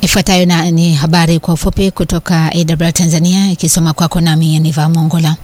Ifuatayo na ni habari kwa ufupi kutoka AWR Tanzania ikisoma kwako nami Niva Mongola.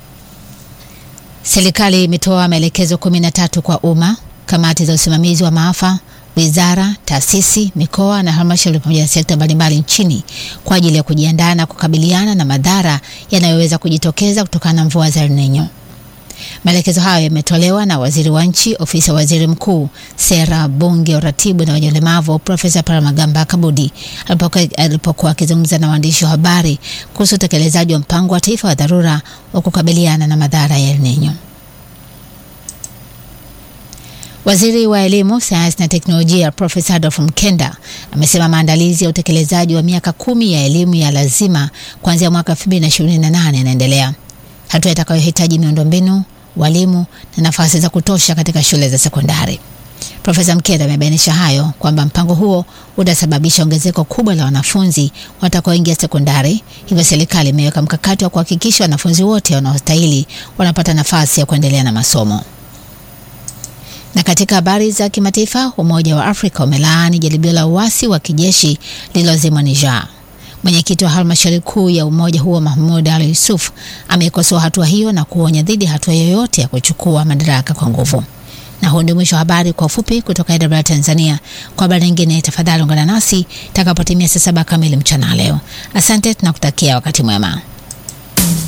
Serikali imetoa maelekezo kumi na tatu kwa umma, kamati za usimamizi wa maafa, wizara, taasisi, mikoa na halmashauri pamoja na sekta mbalimbali nchini kwa ajili ya kujiandaa na kukabiliana na madhara yanayoweza kujitokeza kutokana na mvua za El Nino. Maelekezo hayo yametolewa na waziri wa nchi ofisi ya waziri mkuu, sera, bunge, uratibu na wenye ulemavu, Profesa Paramagamba Kabudi alipokuwa akizungumza na waandishi wa habari kuhusu utekelezaji wa mpango wa taifa wa dharura wa kukabiliana na madhara ya El Nino. Waziri wa elimu, sayansi na teknolojia Profesa Adolf Mkenda amesema maandalizi ya utekelezaji wa miaka kumi ya elimu ya lazima kuanzia mwaka 2028 yanaendelea, hatua itakayohitaji miundombinu, walimu na nafasi za kutosha katika shule za sekondari. Profesa Mkenda amebainisha hayo kwamba mpango huo utasababisha ongezeko kubwa la wanafunzi watakaoingia sekondari, hivyo serikali imeweka mkakati wa kuhakikisha wanafunzi wote wanaostahili wanapata nafasi ya kuendelea na masomo. Na katika habari za kimataifa, Umoja wa Afrika umelaani jaribio la uasi wa kijeshi lililozimwa Niger. Mwenyekiti wa halmashauri kuu ya umoja huo Mahmud Ali Yusuf ameikosoa hatua hiyo na kuonya dhidi ya hatua yoyote ya kuchukua madaraka kwa nguvu. Na huu ndio mwisho wa habari kwa ufupi kutoka AWR Tanzania. Kwa habari nyingine, tafadhali ungana nasi itakapotimia saa saba kamili mchana leo. Asante, tunakutakia wakati mwema.